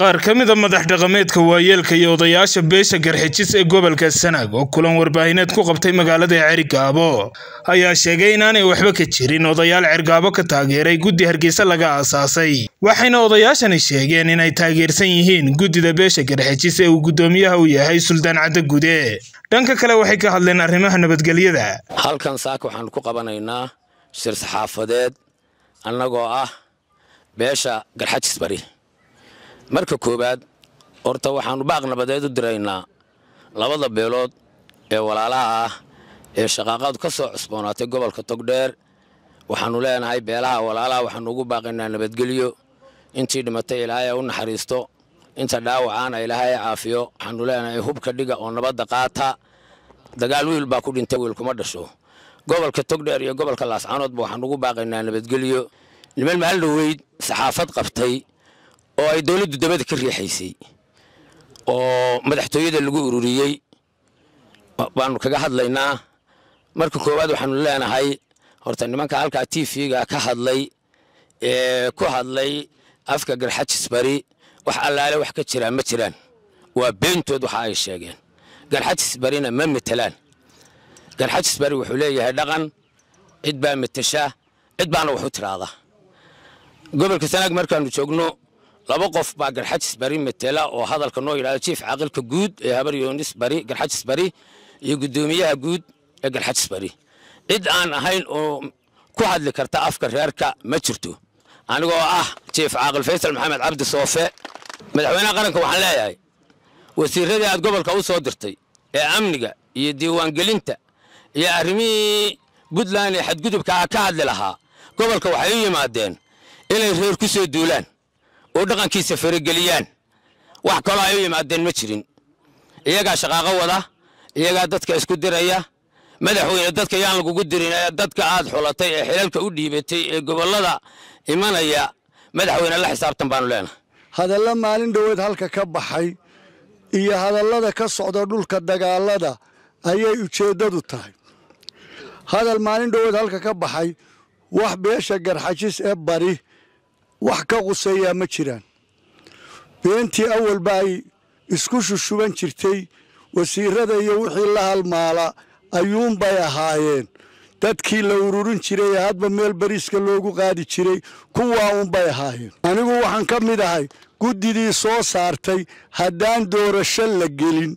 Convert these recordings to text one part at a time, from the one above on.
qaar ka mida madax dhaqameedka waayeelka iyo odayaasha beesha garxijis ee gobolka sanaag oo kulan warbaahineed ku qabtay magaalada cergaabo ayaa sheegay inaanay waxba ka jirin odayaal cergaabo ka taageeray guddi hargeysa laga aasaasay waxayna odayaashani sheegeen inay taageersan yihiin guddida beesha garxijis ee uu guddoomiyaha u yahay suldaan cadde gude dhanka kale waxay ka hadleen arrimaha nabadgelyada halkan saaka waxaanu ku qabanaynaa shir saxaafadeed annagoo ah beesha garxajis bari marka koowaad horta waxaannu baaq nabadeed u diraynaa labada beelood ee walaalaha ah ee shaqaaqadu ka soo cusboonaatay gobolka togdheer waxaannu leenahay beelaha walaalaha waxaannu ugu baaqaynaa nabadgelyo intii dhimatay ilaahay u naxariisto inta dhaawacaana ilaahay caafiyo waxaannu leenahay hubka dhiga oo nabadda qaata dagaal wiil baa ku dhintay wiilkuma dhasho gobolka togdheer iyo gobolka laascaanoodba waxaannu ugu baaqaynaa nabadgelyo niman maalin dhoweyd saxaafad qabtay oo ay dowladdu dabada ka riixaysay oo madaxtooyada lagu ururiyey baanu kaga hadlaynaa marka koowaad waxaanu leenahay horta nimanka halkaa t v-ga ka hadlay ee ku hadlay afka garxajis bari wax allaale wax ka jiraa ma jiraan waa beentood waxa ay sheegeen garxajis barina ma metelaan garxajis bari wuxuu leeyahay dhaqan cid baa metesha cid baana wax u tiraada gobolka sanaag markaanu joogno laba qof baa garxajis bari metela oo hadalka noo yidhahda jiif caaqilka guud ee habar yoonis bari garxajis bari iyo guddoomiyaha guud ee garxajis bari cid aan ahayn oo ku hadli karta afka reerka ma jirto anigoo ah jiif caaqil faysal maxamed cabdi soofe madaxweynaha qaranka waxaan leeyahay wasiiradii aad gobolka u soo dirtay ee amniga iyo diiwaangelinta iyo arrimihii puntland ee xadgudubkaa ka hadli lahaa gobolka waxay u yimaadeen inay reer ku soo duulaan oo dhaqankiisa farageliyaan wax kaloo ay u yimaadeen ma jirin iyagaa shaqaaqo wada iyagaa dadka isku diraya madaxweyne dadka yaan lagugu dirin ee dadka aad xulatay ee xilalka u dhiibatay ee gobollada imanaya madaxweyne la xisaabtan baanu leenahay hadalla maalin dhoweed halka ka baxay iyo hadallada ka socda dhulka dagaalada ayay ujeeddadu tahay hadal maalin dhoweed halka ka baxay wax beesha garxajis ee bari wax ka quseeyaa ma jiraan beentii awalba ay isku shushuban jirtay wasiirada iyo wixii la halmaala ayuunbay ahaayeen dadkii la ururin jiray ee hadba meel bariiska loogu qaadi jiray kuwaa unbay ahaayeen anigu waxaan ka mid ahay guddidii soo saartay haddaan doorasho la gelin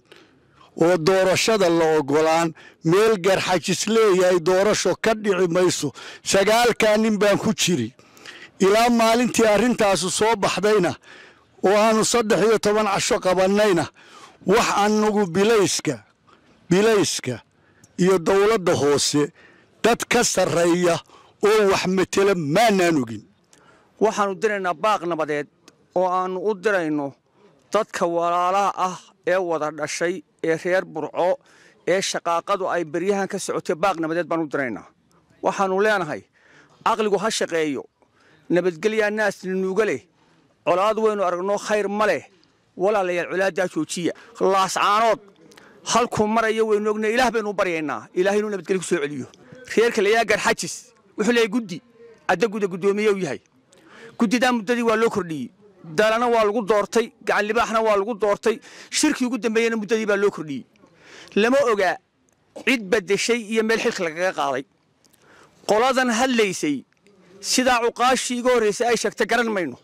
oo doorashada la ogolaan meel garxajis leeyahay doorasho ka dhici mayso sagaalkaa nin baan ku jiri ilaa maalintii arrintaasu soo baxdayna oo aanu saddex iyo toban casho qabannayna wax annagu bilayska bilayska iyo dowladda hoose dad ka sarreeya oo wax matela maanaan ogin waxaannu diraynaa baaq nabadeed oo aannu u dirayno dadka walaalaha ah ee wada dhashay ee reer burco ee shaqaaqadu ay beryahan ka socotay baaq nabadeed baan u diraynaa waxaannu leenahay caqligu ha shaqeeyo nabadgelyaa naasna nuuga leh colaad waynu aragno khayr ma leh walaalayaal colaaddaa joojiya laascaanood halkuu maraya waynu ogna ilaah baynu u baryaynaa ilaah inuu nabadgelyo ku soo celiyo reerka layaa garxajis wuxuu leeyahay guddi adda guda guddoomiye u yahay guddidaa muddadii waa loo kordhiyey dalana waa lagu doortay gacan libaaxna waa lagu doortay shirkii ugu dambeeyena muddadii baa loo kordhiyey lama ogaa cid badeshay iyo meel xilka lagaga qaaday qoladan hadlaysay sidaa cuqaashii iga horraysay ay sheegtay garan mayno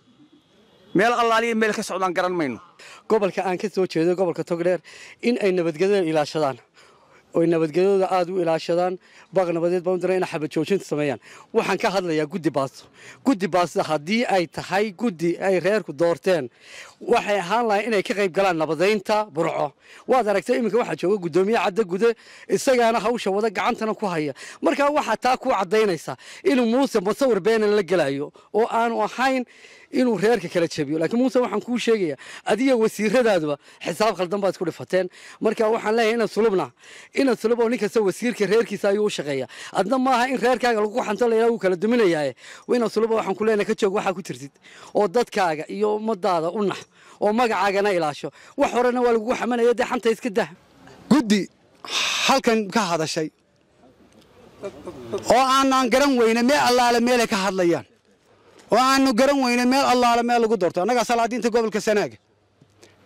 meel allaaliya meel ka socdaan garan mayno gobolka aan ka soo jeedo gobolka togdheer in ay nabadgelyada ilaashadaan oy nabadgelyadooda aada u ilaashadaan baaq nabadeed baan u diray inay xabad joojinta sameeyaan waxaan ka hadlayaa guddi baasto guddi baasto haddii ay tahay guddi ay reerku doorteen waxay ahaan lahay inay ka qayb galaan nabadaynta burco waad aragtay iminka waxaa jooga guddoomiye cadda gude isagaana hawsha wada gacantana ku haya markaa waxaa taa ku caddaynaysa inuu muuse musawir beenan la gelayo oo aanu ahayn inuu reerka kala jabiyo laakiin muuse waxaan kuu sheegayaa adiga wasiiradaadaba xisaab khaldan baad isku dhifateen marka waxaan leeyahay inaad sulubna inaad sulub oo nin kasta wasiirka reerkiisa ayuu u shaqeeya adna maaha in reerkaaga lagu xanto layidhaha wuu kala duminayaaye inaad suluba waxaan ku leenahay ka joog waxaa ku jirtid oo dadkaaga iyo ummadaada u nax oo magacaagana ilaasho wax horena waa lagugu xamanaya dee xanta iska dah guddi halkan ka hadashay oo aanaan garan weyne meel allaale meelay ka hadlayaan oo aanu garan weyne meel allaale meel lagu doorto annagaa salaadiinta gobolka sanaaga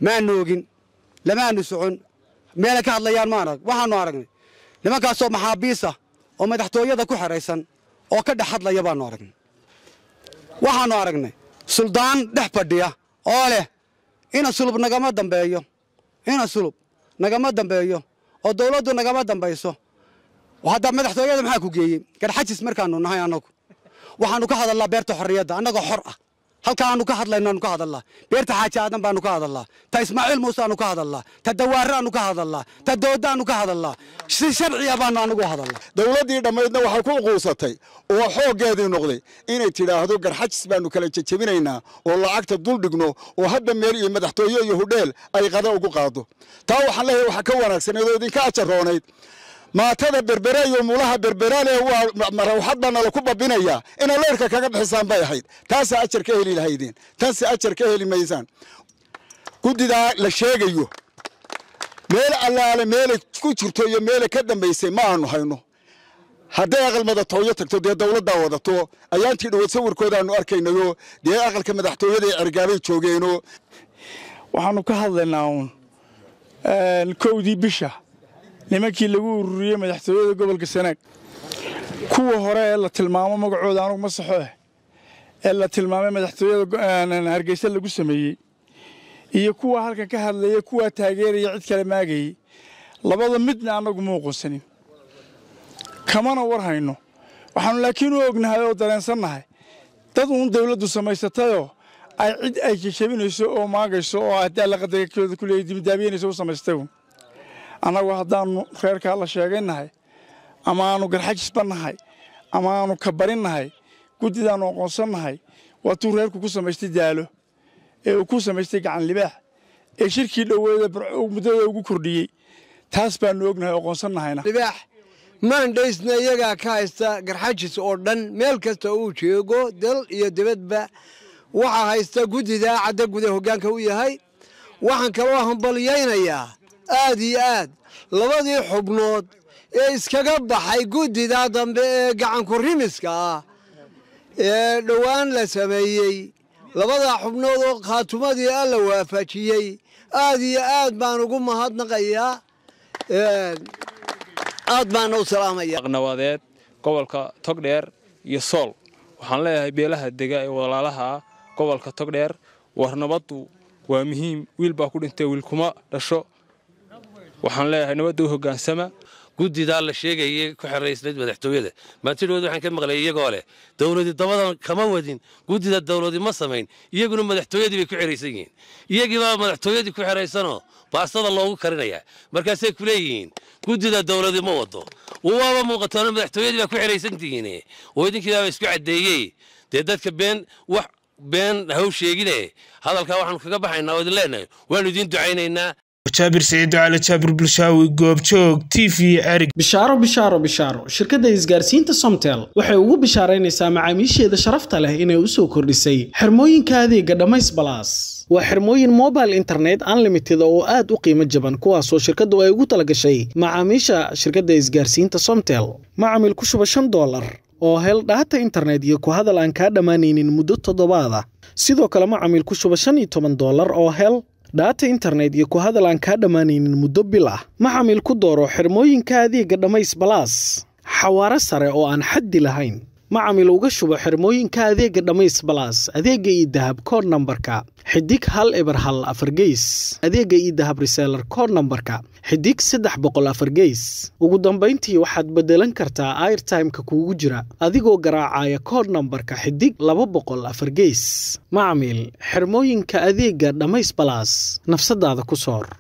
maanu ogin lamaanu socon meelay ka hadlayaan ma arag waxaanu aragnay nimankaasoo maxaabiisa oo madaxtooyada ku xeraysan oo ka dhex hadlaya baanu aragnay waxaanu aragnay suldaan dhex fadhiya oo leh ina sulub nagama dambeeyo ina sulub nagama dambeeyo oo dawladdu nagama dambayso hadda madaxtooyada maxaa ku geeyey garxajis markaanu nahay annagu waxaanu ka hadalnaa beerta xorriyadda annagoo xor ah halkaanu ka hadlaynaanu ka hadalnaa beerta xaaji aadan baanu ka hadalnaa ta ismaaciil muuseaanu ka hadalnaa ta dawaaraanu ka hadalnaa ta doodaanu ka hadalnaa si sharciya baanu anagu hadalnaa dowladdii dhammaydna waxay ku quusatay oo xooggeedii noqday inay tidhaahdo garxajis baanu kala jejebinaynaa oo lacagta dul dhigno oo hadda meel iyo madaxtooye iyo hudheel ay qada ugu qaado taa waxaan leeyahay waxaa ka wanaagsaneed oo idinka ajaroonayd maatada berbere iyo mulaha berberale waa marawxad baa nala ku babinayaa inaad leyrka kaga bixisaan bay ahayd taasa ajar ka heli lahaydeen tanse ajar ka heli maysaan guddidaa la sheegayo meel allaale meelay ku jirto iyo meelay ka dambaysay ma aanu hayno hadday aqal madaxtooyo tagto dee dawladdaa wadato ayaantii dhawood sawirkoodaanu arkaynayo dee aqalka madaxtooyada ee cergaabay joogeeno waxaanu ka hadlaynaa uun kowdii bisha nimankii lagu ururiyey madaxtooyada gobolka sanaag kuwa hore ee la tilmaamo magacooda anugu ma saxo ah ee la tilmaamay madaxtooyada hargeysa lagu sameeyey iyo kuwa halkan ka hadlaya kuwaa taageeraya cid kale maagayey labada midna annagu ma uqonsanin kamana war hayno waxaanu laakiin u ognahay oo dareensannahay dad uun dawladdu samaysatayoo ay cid ay jejabinayso oo maagayso oo haddii alla qadarkooda ku leeyay dibidaabiyanayso u samaystay uun annagu haddaannu reerkaa la sheegaynahay ama aanu garxajisba nahay ama aanu kabarinnahay guddidaannu aqoonsannahay waatuu reerku ku samaystay daalo ee uu ku samaystay gacan libaax ee shirkii dhoweeda muddada ugu kordhiyey taas baannu ognahay aqoonsannahayna libaax maandhaysna iyagaa ka haysta garxajis oo dhan meel kasta uu jeego dal iyo dibadba waxaa haysta guddida cadda guda hoggaanka u yahay waxaan kaloo hambalyaynayaa aad iyo aad labadii xubnood ee iskaga baxay guddida dambe ee gacanku rimiska ah ee dhowaan la sameeyey labadaa xubnood oo khaatumadii alla waafajiyey aad iyo aad baan ugu mahadnaqayaa aad baana u salaamaya nabadeed gobolka togdheer iyo sool waxaan leeyahay beelaha dega ee walaalaha ah gobolka togdheer war nabaddu waa muhiim wiil baa ku dhintay wiil kuma dhasho waxaan leeyahay nabadda u hoggaansama guddidaa la sheegayay ku xeraysnayd madaxtooyada maantidhood waxaan ka maqlay iyagoo leh dawladi dabadan kama wadin guddida dawladi ma samayn iyaguna madaxtooyadii bay ku xeraysan yihiin iyagiibaa madaxtooyadii ku xeraysanoo baastada loogu karinayaa markaasay ku leeyihiin guddida dawladi ma wado waaba muuqatoona madaxtooyadii baa ku xeraysan tihiin oo idinkiibaaba isku caddeeyey dee dadka been wax been haw sheegine hadalkaa waxaanu kaga baxaynaa oo idin leenahay waannu idiin ducaynaynaa jaabir siciid cali jaabir bulshaawi goobjoog t v erig bishaaro bishaaro bishaaro shirkadda isgaarsiinta somtel waxay ugu bishaaraynaysaa macaamiisheeda sharafta leh inay u soo kordhisay xirmooyinka adeega dhammays balaas waa xirmooyin mobile internet unlimited oo aad u qiimo jaban kuwaasoo shirkaddu ay ugu talagashay macaamiisha shirkadda isgaarsiinta somtel macamil ku shuba shan doolar oo hel dhaata internet iyo ku hadal aan kaa dhammaanaynin muddo toddobaada sidoo kale macamil ku shuba shan iyo toban doolar oo hel dhaata internet iyo ku hadal aan kaa dhammaanaynin muddo bil ah macamil ku dooro xirmooyinka adeega dhammays balaas xawaaro sare oo aan xaddi lahayn macamil uga shubo xirmooyinka adeega dhammays balaas adeega iyo dahab kood nambarka xidig hal eber hal afar geys adeega iyo dahab reseelar kood nambarka xidig saddex boqol afar geys ugu dambayntii waxaad beddelan kartaa airtimeka kuugu jira adigoo garaacaya kood nambarka xidig laba boqol afar geys macamil xirmooyinka adeega dhammays balaas nafsadaada ku soor